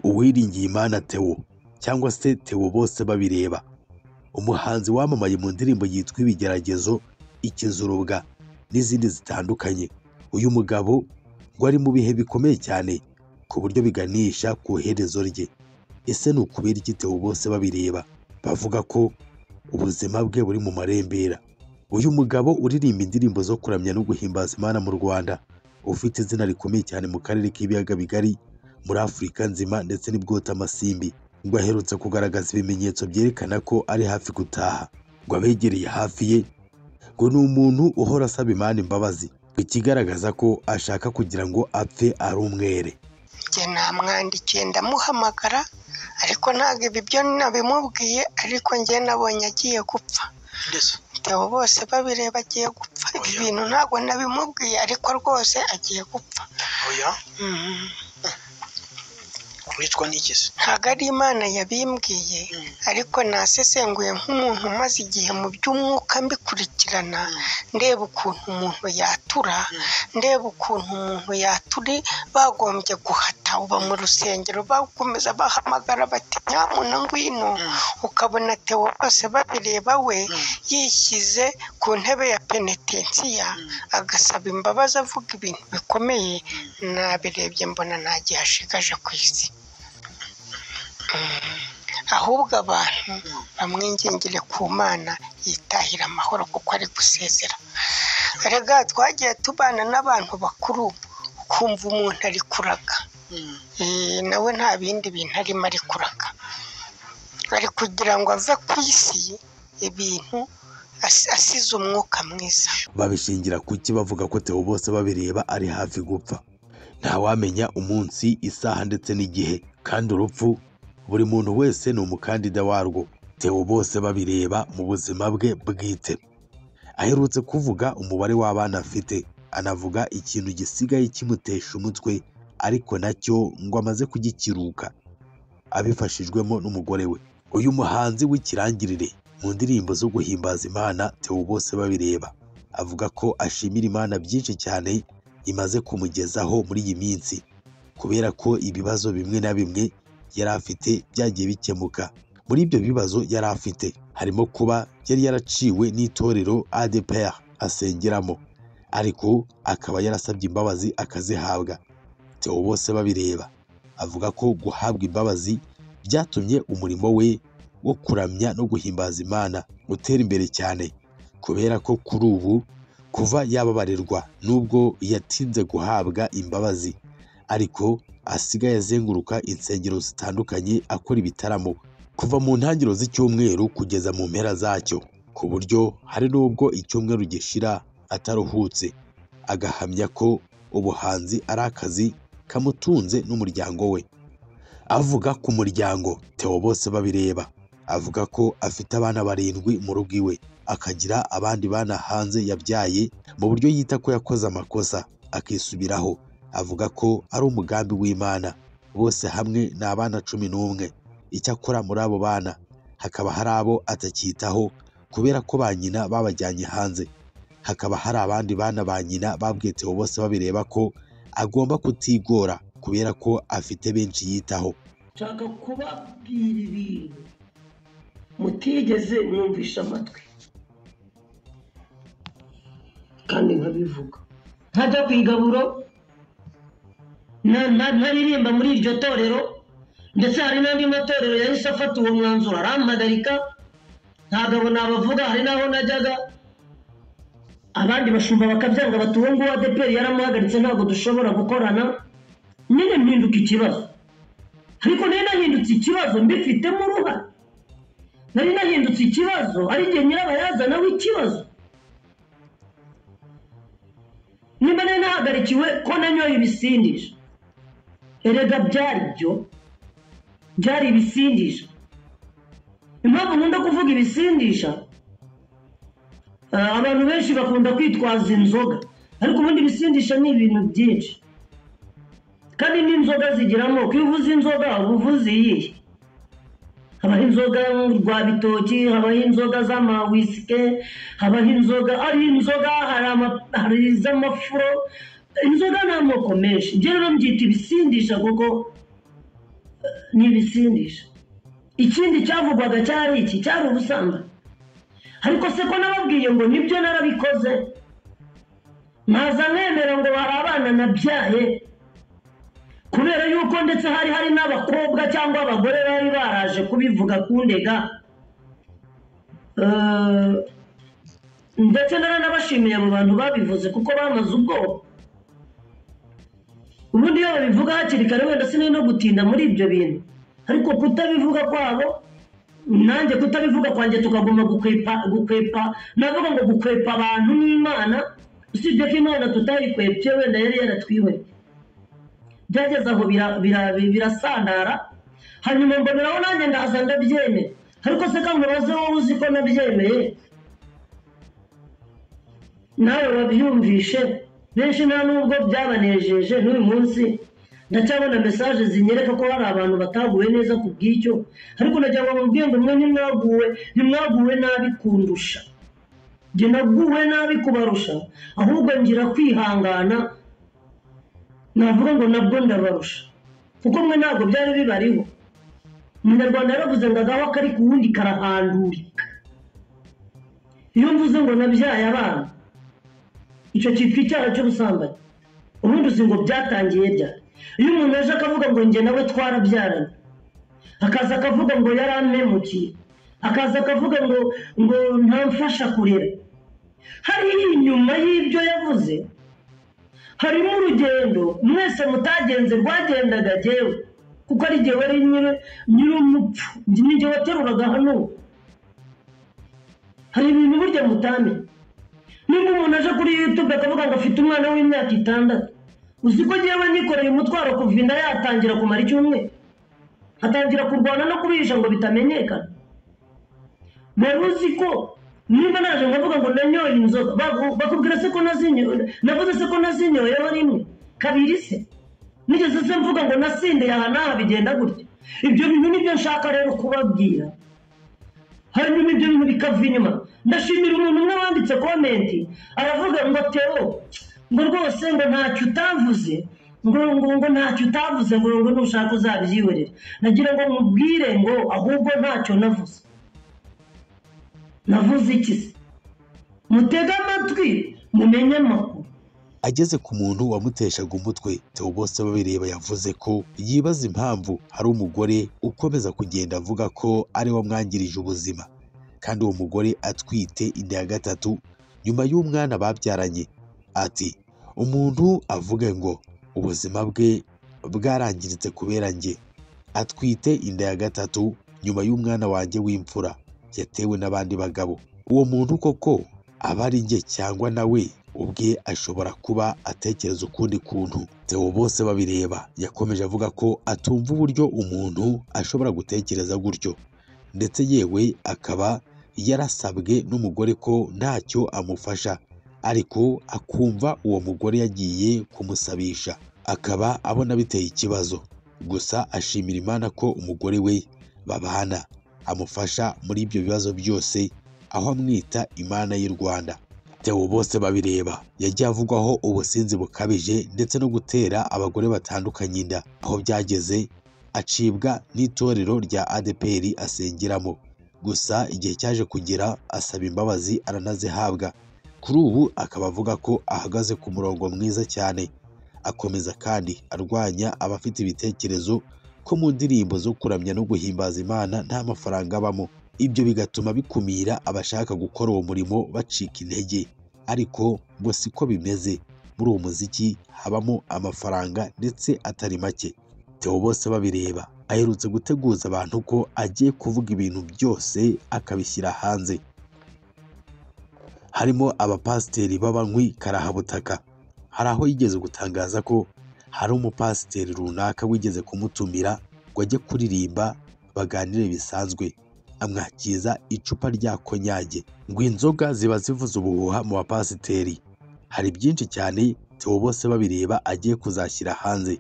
Uwiringiyimana Theo cyangwa se Theo Bosebabireba umuhanzi wamamaye mu ndirimbo yitwa ibigeragezo ikizurubwa n'izindi zitandukanye uyu mugabo ngo ari mu bihe bikomeye cyane ku buryo biganisha ku iherezo rye ese ni ukubera iki Theo Bosebabireba bavuga ko ubuzima bwe buri mu marembera uyu mugabo uririmba indirimbo zo kuramya no guhimbaza Imana mu Rwanda ufite izina rikomeye cyane mu karere k'ibiyaga bigari muri Afurika nzima ndetse n'ibwota amasimbi ngo aherutse kugaragaza ibimenyetso byerekana ko ari hafi gutaha ngo abegereye hafi ye ngo ni umuntu uhora asaba Imana imbabazi ngo ikigaragaza ko ashaka kugira ngo apfe ari umwere njye namwandikiye ndamuhamagara ariko ntabwo ibi byo nabimubwiye ariko njye nabonye agiye gupfa mbese Theo bose babireba agiye gupfa ibi Oya. bintu ntabwo nabimubwiye ariko rwose agiye gupfa oya Mhm. wicwa n'iki se ntabwo ari imana yabimbwiye Mm. ariko nasesenguye nk'umuntu umaze igihe mu by'umwuka mbikurikirana ndeba ukuntu umuntu yatura ndeba ukuntu umuntu yaturi bagombye guhata uba mu rusengero bakomeza bahamagara bati nyamuntu ngwino ukabona Theo bose babireba we yishyize ku ntebe ya penetensiya agasaba imbabazi avuga ibintu bikomeye nabirebye mbona nta gihe ashigaje ku isi Mm. ahubwo abantu bamwingingire ku mana yitahira amahoro kuko ari gusezera erega twagiye tubana n'abantu bakuru ukumva umuntu ari kuraga Eh, nawe nta bindi bintu arimo ari kuraga ari kugira ngo ave ku isi ibintu as- asize umwuka mwiza babishingira ku ki bavuga ko Theo Bosebabireba ari hafi gupfa ntawamenya umunsi isaha ndetse n'igihe kandi urupfu buri muntu wese ni umukandida warwo Theo Bosebabireba mu buzima bwe bwite aherutse kuvuga umubare w'abana afite anavuga ikintu gisigaye kimutesha umutwe ariko nacyo ngo amaze kugikiruka abifashijwemo n'umugore we uyu muhanzi w'ikirangirire mu ndirimbo zo guhimbaza Imana Theo Bosebabireba avuga ko ashimira Imana byinshi cyane imaze kumugezaho muri iyi minsi kubera ko ibibazo bimwe na bimwe yari afite byagiye bikemuka muri ibyo bibazo yari afite harimo kuba yari yaraciwe n'itorero ADPR asengeramo ariko akaba yarasabye imbabazi akazihabwa Theo Bosebabireba avuga ko guhabwa imbabazi byatumye umurimo we wo kuramya no guhimbaza Imana utera imbere cyane kubera ko kuri ubu kuva yababarirwa nubwo yatinze guhabwa imbabazi ariko asigaye azenguruka insengero zitandukanye akora ibitaramo kuva mu ntangiriro z'icyumweru kugeza mu mpera zacyo ku buryo hari n'ubwo icyumweru gishira ataruhutse agahamya ko ubuhanzi ari akazi kamutunze n'umuryango we avuga ku muryango Theo Bosebabireba avuga ko afite abana barindwi mu rugo iwe akagira abandi bana hanze yabyaye mu buryo yita ko yakoze amakosa akisubiraho avuga ko ari umugambi w'Imana bose hamwe ni abana cumi n'umwe icyakora muri abo bana hakaba hari abo atacyitaho kubera ko ba nyina babajyanye hanze hakaba hari abandi bana ba nyina babwiye Theo bose babireba ko agomba kutigora kubera ko afite benshi yitaho nshaka kubabwira ibintu mutigeze mwumvisha amatwi kandi nkabivuga ntajya ku igaburo na- na- ntaririmba muri iryo torero ndetse hari n'andi matorero yahise afata uwo mwanzuro arampagarika ntagabo nabavuga hari n'aho najyaga abandi bashumba bakabyanga bati uwo nguwo adeperi yaramuhagaritse ntabwo dushobora gukorana nyine mpinduka ikibazo ariko nari nahindutse ikibazo mbifitemo uruhare nari nahindutse ikibazo ari njye nyirabayazana w'ikibazo niba nari nahagarikiwe ko nanyoye ibisindisha erega byari byo byari ibisindisha impamvu nkunda kuvuga ibisindisha ah, abantu benshi bakunda kwitwaza inzoga ariko ubundi ibisindisha ni ibintu byinshi kandi n'inzoga zigira amoko iyo uvuze inzoga uba uvuze iyihe habaho inzoga rwabitoki habaho inzoga z'amawisike habaho inzoga ari inzoga hari ama- hari iz'amafuro inzoga ni amoko menshi njye rero mbyita ibisindisha kuko eh, ni ibisindisha ikindi cyavugwaga cyari iki cyari ubusambanyi ariko se ko nababwiye ngo nibyo narabikoze ntaza mwemera ngo hari abana nabyaye kubera yuko ndetse hari hari n'abakobwa cyangwa abagore bari baraje kubivuga kundega Eh, ndetse naranabashimiye abo bantu babivuze kuko bamaze ubwoba ubundi iyo babivuga hakiri kare wenda sinari no gutinda muri ibyo bintu ariko kutabivuga kwabo nanjye kutabivuga kwanjye tukagomba gukwepa gukwepa navuga ngo gukwepa abantu n'imana usibye ko imana tutayikwepye wenda yari yaratwihoreye byageze aho bira- bira- birasandara hanyuma mboneraho nanjye ndaza ndabyemera ariko se kandi ubaze wowe uzi ko nabyemeye nawe babyumvishe benshi nta nubwo byabanejeje n'uyu munsi ndacyabona mesaje zinyereka ko hari abantu bataguwe neza ku bw'icyo ariko nagira ngo mubwiye ngo mwe ntimwaguwe ntimwaguwe nabi kundusha njye naguwe nabi kubarusha ahubwo ngira kwihangana navuga ngo nabwo ndabarusha kuko mwe ntabwo byari bibariho umunyarwanda yaravuze ngo agaho akari ku wundi karahandurika iyo mvuze ngo nabyaye abana icyo cyitwa icyaha cy'ubusambanyi ubundi uzi ngo byatangiye ryari iyo umuntu aje akavuga ngo njye nawe twarabyaranye akaza akavuga ngo yarampemukiye akaza akavuga ngo ngo ntamfasha kurera hariho inyuma y'ibyo yavuze harimo urugendo mwese mutagenze rwagendaga jyewe kuko ari jyewe ari nyiri nyir'umupfu ni jyewe wateruraga hano hari ibintu burya mutamenya nimba umuntu aje kuri yutube akavuga ngo afite umwana w'imyaka itandatu uzi ko njyewe nikoreye umutwaro kuva inda yatangira kumara icyumweru atangira kurwana no kubihisha ngo bitamenyekana wari uzi ko niba naje nkavuga ngo nanyoye inzoga baku- bakubwira se ko nazinyoye navuze se ko nazinyoyeho rimwe kabiri se nigeze se mvuga ngo nasindeye aha n'aha bigenda gutya ibyo bintu nibyo nshaka rero kubabwira hanyuma ibyo bintu bikava inyuma ndashimira umuntu umwe wanditse komenti aravuga ngo teo ngo rwose ngo ntacyo utavuze ngo ngo ngo ntacyo utavuze ngo ngo nushaka uzabyihorere nagira ngo mubwire ngo ahubwo ntacyo navuze navuze iki se mutege amatwi mumenye amakuru ageze ku muntu wamuteshaga umutwe Theo Bosebabireba yavuze ko yibaza impamvu hari umugore ukomeza kugenda avuga ko ari we wamwangirije ubuzima kandi uwo mugore atwite inda ya gatatu nyuma y'umwana babyaranye ati umuntu avuge ngo ubuzima bwe bwarangiritse kubera njye atwite inda ya gatatu nyuma y'umwana wanjye w'imfura yatewe n'abandi bagabo uwo muntu koko aba ari njye cyangwa nawe ubwe ashobora kuba atekereza ukundi kuntu Theo bose babireba yakomeje avuga ko atumva uburyo umuntu ashobora gutekereza gutyo ndetse yewe akaba yarasabwe n'umugore ko ntacyo amufasha ariko akumva uwo mugore yagiye kumusabisha akaba abona biteye ikibazo gusa ashimira imana ko umugore we babana amufasha muri ibyo bibazo byose aho amwita imana y'u Rwanda Theo bose babireba yagiye avugwaho ubusinzi bukabije ndetse no gutera abagore batandukanye inda aho byageze acibwa n'itorero rya ADPR asengeramo gusa igihe cyaje kugera asaba imbabazi aranazihabwa kuri ubu akaba avuga ko ahagaze ku murongo mwiza cyane akomeza kandi arwanya abafite ibitekerezo ko mu ndirimbo zo kuramya no guhimbaza Imana nta mafaranga abamo ibyo bigatuma bikumira abashaka gukora uwo murimo bacika intege ariko ngo siko bimeze muri uwo muziki habamo amafaranga ndetse atari make Theo bose babireba aherutse guteguza abantu ko agiye kuvuga ibintu byose akabishyira hanze harimo abapasiteri b'abanywi karahabutaka hari aho yigeze gutangaza ko hari umupasiteri runaka wigeze kumutumira ngo ajye kuririmba baganire bisanzwe amwakiza icupa rya konyage ngo inzoga ziba zivuze ubuhuha mu bapasiteri hari byinshi cyane Theo bose babireba agiye kuzashyira hanze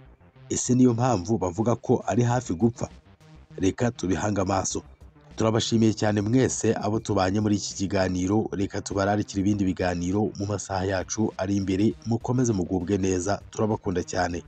ese niyo mpamvu bavuga ko ari hafi gupfa reka tubihange amaso turabashimiye cyane mwese abo tubanye muri iki kiganiro reka tubararikire ibindi biganiro mu masaha yacu ari imbere mukomeze mugubwe neza turabakunda cyane